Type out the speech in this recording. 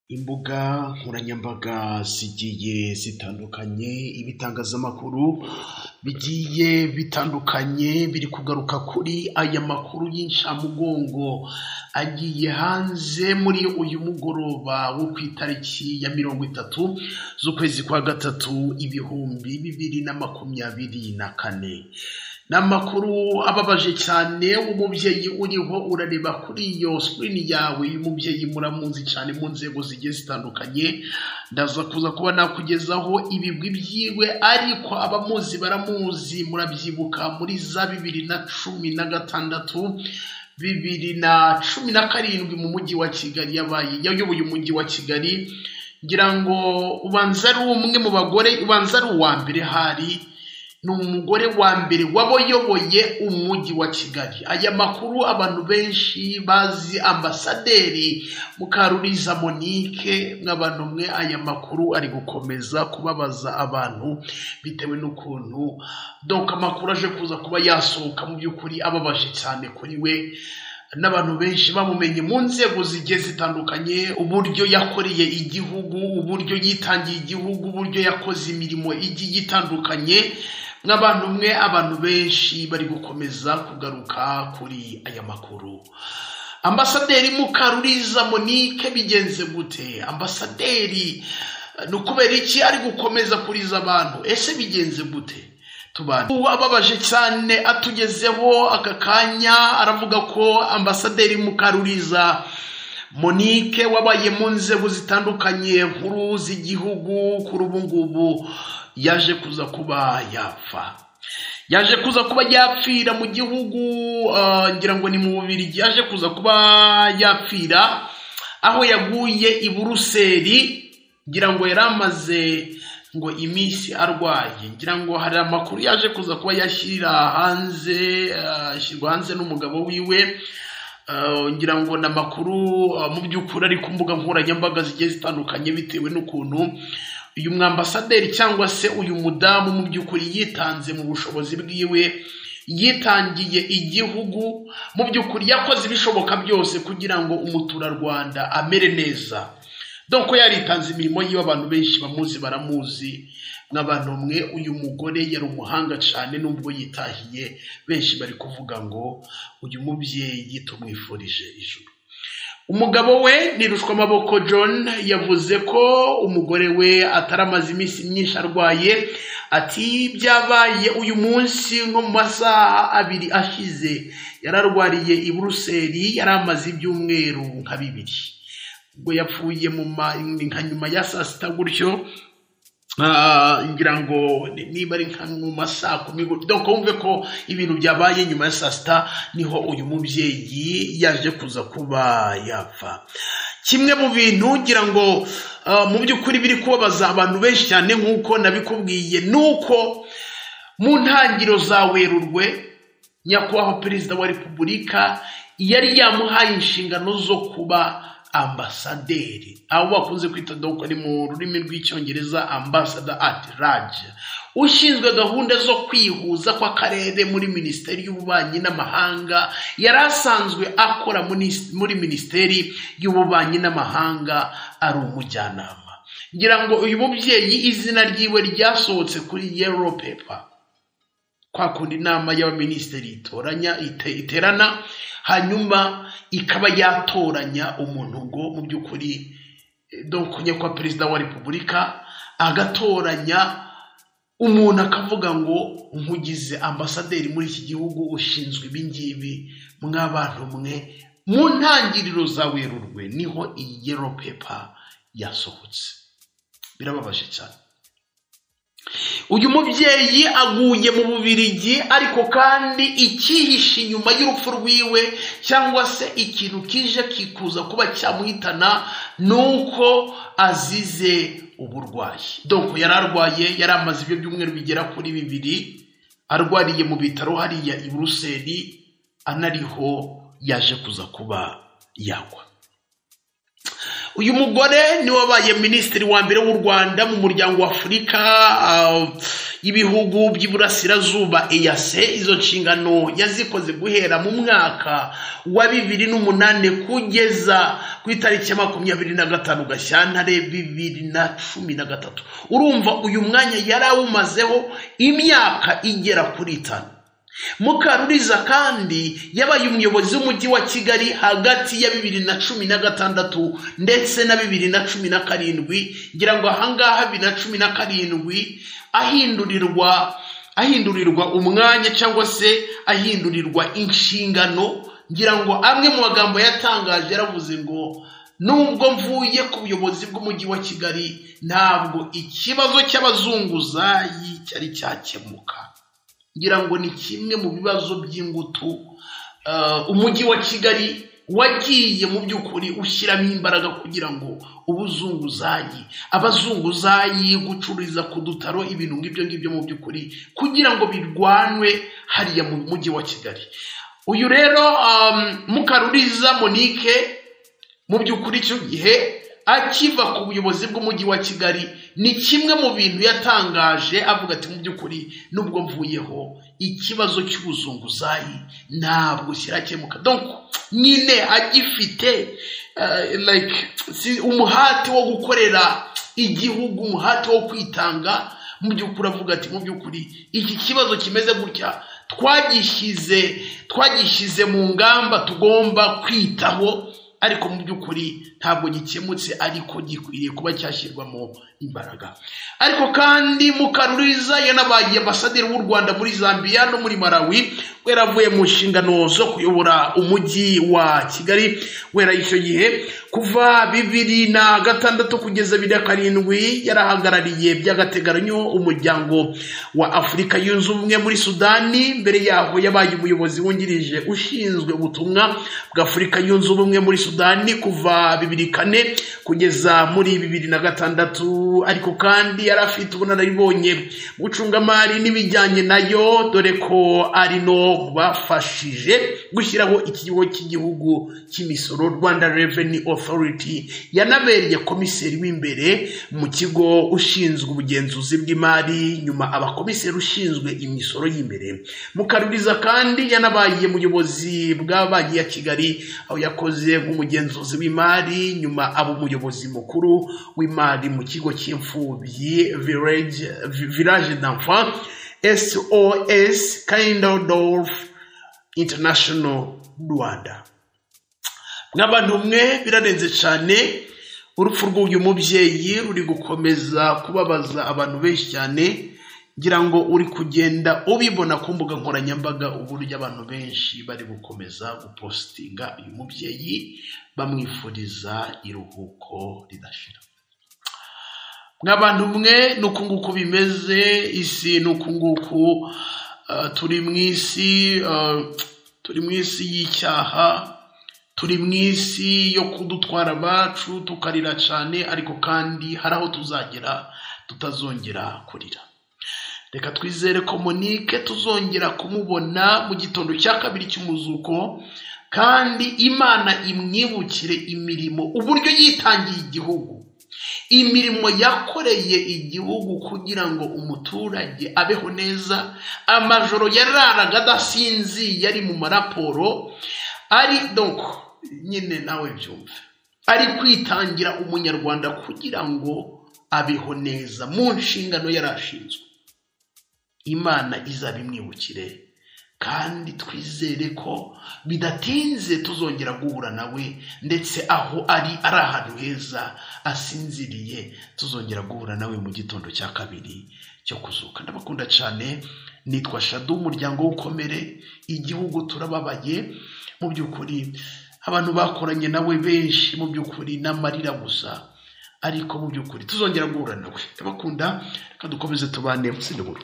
Imbuga nkoranyambaga zigiye zitandukanye, ibitangazamakuru bigiye bitandukanye biri kugaruka kuri aya makuru y'incamugongo agiye hanze muri uyu mugoroba wo ku itariki ya mirongo itatu z'ukwezi kwa gatatu ibihumbi bibiri na makumyabiri na kane. Ni amakuru ababaje cyane umubyeyi uriho urareba kuri iyo sikirini yawe y'umubyeyi muramuzi cyane mu nzego zigiye zitandukanye, ndaza kuza kuba nakugezaho ibigwi byiwe ariko abamuzi baramuzi murabyibuka muri za bibiri na cumi na gatandatu bibiri na cumi na karindwi mu mujyi wa Kigali yabaye yayoboye umujyi wa Kigali ngira ngo ubanza ari umwe mu bagore ubanza ari uwa mbere hari ni umugore wa mbere wabayoboye umujyi wa Kigali aya makuru abantu benshi bazi ambasaderi Mukaruriza Monique nk'abantu mwe aya makuru ari gukomeza kubabaza abantu bitewe n'ukuntu donc amakuru aje kuza kuba yasohoka mu by'ukuri ababaje cyane kuri we n'abantu benshi bamumenye mu nzego zigiye zitandukanye uburyo yakoreye igihugu uburyo yitangiye igihugu uburyo yakoze imirimo igiye itandukanye nk'abantu mwe abantu benshi bari gukomeza kugaruka kuri aya makuru ambasaderi mukaruriza monique bigenze gute ambasaderi ni ukubera iki ari gukomeza kuriza abantu ese bigenze gute tubana ubu ababaje cyane atugezeho aka kanya aravuga ko ambasaderi mukaruriza monique wabaye mu nzego zitandukanye nkuru z'igihugu kuri ubu ngubu yaje kuza kuba yapfa yaje kuza kuba yapfira mu gihugu ngira ngo ni mu bubiri yaje kuza kuba yapfira aho yaguye i buruseli ngira ngo yari amaze ngo iminsi arwaye ngira ngo hari amakuru yaje kuza kuba yashyira hanze ashyirwa hanze n'umugabo wiwe ngira ngo ni amakuru mu by'ukuri ari ku mbuga nkoranyambaga zigiye zitandukanye bitewe n'ukuntu uyu mwambasaderi cyangwa se uyu mudamu mu by'ukuri yitanze mu bushobozi bwiwe yitangiye igihugu mu by'ukuri yakoze ibishoboka byose kugira ngo umuturarwanda amere neza doko yaritanze imirimo yiwe abantu benshi bamuzi baramuzi nk'abantu mwe uyu mugore yari umuhanga cyane n'ubwo yitahiye benshi bari kuvuga ngo uyu mubyeyi tumwifurije ijuru umugabo we ni amaboko John yavuze ko umugore we ataramaze iminsi myinshi arwaye ati byabaye uyu munsi nko mu masaha abiri ashize yararwariye i buruseli yari amaze ibyumweru nka bibiri ubwo yapfuye mu nka nyuma ya saa sita gutyo ngira ngo niba ari nka mu masaa kumi gutyo wumve ko ibintu byabaye nyuma ya saa sita niho uyu mubyeyi yaje kuza kuba yapfa kimwe mu bintu ngira ngo mu by'ukuri biri kubabaza abantu benshi cyane nk'uko nabikubwiye ni uko mu ntangiriro za werurwe nyakubahwa perezida wa repubulika yari yamuhaye inshingano zo kuba ambasaderi abo bakunze kwita doko ni mu rurimi rw'icyongereza ambasada ati raje ushinzwe gahunda zo kwihuza kw'akarere muri minisiteri y'ububanyi n'amahanga yari asanzwe akora muri minisiteri y'ububanyi n'amahanga ari umujyanama ngira ngo uyu mubyeyi izina ryiwe ryasohotse kuri yero pepa kwa kundi inama y'abaminisitiri itoranya iterana hanyuma ikaba yatoranya umuntu ngo mu by'ukuri dokonye kwa perezida wa repubulika agatoranya umuntu akavuga ngo nkugize ambasaderi muri iki gihugu ushinzwe ibi ngibi mw'abantu mwe mu ntangiriro za werurwe niho iyi yero pepa yasohotse birababaje cyane uyu mubyeyi aguye mu bubirigi ariko kandi ikihishe inyuma y'urupfu rwiwe cyangwa se ikintu kije kikuza kuba cyamuhitana ni uko azize uburwayi doko yari arwaye yari amaze ibyo byumweru bigera kuri bibiri arwariye mu bitaro hariya i buruseli anariho yaje kuza kuba yagwa uyu mugore niwe wabaye minisitiri wa mbere w'u rwanda mu muryango wa afurika y'ibihugu by'iburasirazuba eyase izo nshingano yazikoze guhera mu mwaka wa bibiri n'umunani kugeza ku itariki ya makumyabiri na gatanu gashyantare bibiri na cumi na gatatu urumva uyu mwanya yari awumazeho imyaka igera kuri itanu mukaruriza kandi yabaye umuyobozi w'umujyi wa kigali hagati ya bibiri na cumi na gatandatu ndetse na bibiri na cumi na karindwi ngira ngo ahangaha bibiri na cumi na karindwi ahindurirwa ahindurirwa umwanya cyangwa se ahindurirwa inshingano ngira ngo amwe mu magambo yatangaje yaravuze ngo nubwo mvuye ku buyobozi bw'umujyi wa kigali ntabwo ikibazo cy'abazunguzayi cyari cyakemuka ngira ngo ni kimwe mu bibazo by'ingutu umujyi wa kigali wagiye mu by'ukuri ushyiramo imbaraga kugira ngo ubuzunguzayi abazunguzayi gucururiza ku dutaro ibintu nk'ibyo ngibyo mu by'ukuri kugira ngo birwanwe hariya mu mujyi wa kigali uyu rero mukaruriza monike mu by'ukuri icyo gihe akiva ku buyobozi bw'umujyi wa kigali ni kimwe mu bintu yatangaje avuga ati mu by'ukuri nubwo mvuyeho ikibazo cy'ubuzunguzayi ntabwo kirakemuka donko nyine agifite umuhati wo gukorera igihugu umuhati wo kwitanga mu by'ukuri avuga ati mu by'ukuri iki kibazo kimeze gutya twagishyize twagishyize mu ngamba tugomba kwitaho ariko mu by'ukuri ntabwo gikemutse ariko gikwiriye kuba cyashyirwamo imbaraga ariko kandi mukaruriza yanabaye ambasaderi w'u rwanda muri zambia no muri marawi wera avuye mu nshingano zo kuyobora umujyi wa kigali wera icyo gihe kuva bibiri na gatandatu kugeza bibiri na karindwi yarahagarariye by'agateganyo umuryango wa afurika yunze ubumwe muri sudani mbere yaho yabaye umuyobozi wungirije ushinzwe ubutumwa bw'afurika yunze ubumwe muri sudani kuva bibiri kane kugeza muri bibiri na gatandatu ariko kandi yari afite ubunararibonye gucungamari n'ibijyanye nayo dore ko ari no bafashije gushyiraho ikigo cy'igihugu cy'imisoro rwanda reveni otoriti yanabereye komiseri w'imbere mu kigo ushinzwe ubugenzuzi bw'imari nyuma abakomiseri ushinzwe imisoro y'imbere mukaruriza kandi yanabaye muyobozi bwa banki ya kigali aho yakoze nk'umugenzuzi w'imari nyuma aba umuyobozi mukuru w'imari mu kigo kigo cy'imfubyi village village d'enfant SOS Kindledorf International Rwanda nk'abantu mwe birarenze cyane urupfu rw'uyu mubyeyi ruri gukomeza kubabaza abantu benshi cyane ngira ngo uri kugenda ubibona ku mbuga nkoranyambaga uburyo abantu benshi bari gukomeza gupositinga uyu mubyeyi bamwifuriza iruhuko ridashira nk'abantu mwe ni uku nguku bimeze isi ni uku nguku turi mu isi turi mu isi y'icyaha turi mu isi yo kudutwara abacu tukarira cyane ariko kandi hari aho tuzagera tutazongera kurira reka twizere ko monike tuzongera kumubona mu gitondo cya kabiri cy'umuzuko kandi imana imwibukire imirimo uburyo yitangiye igihugu imirimo yakoreye igihugu kugira ngo umuturage abeho neza amajoro yararaga adasinziye yari mu maraporo ari doko nyine nawe byumva ari kwitangira umunyarwanda kugira ngo abeho neza mu nshingano yari ashinzwe imana izabimwibukire kandi twizere ko bidatinze tuzongera guhura nawe ndetse aho ari ari ahantu heza asinziriye tuzongera guhura nawe mu gitondo cya kabiri cyo kuzuka ndabakunda cyane nitwa shadu umuryango w'ukomere igihugu turababaye mu by'ukuri abantu bakoranye nawe benshi mu by'ukuri n'amarira gusa ariko mu by'ukuri tuzongera guhura nawe ndabakunda reka dukomeze tubane mu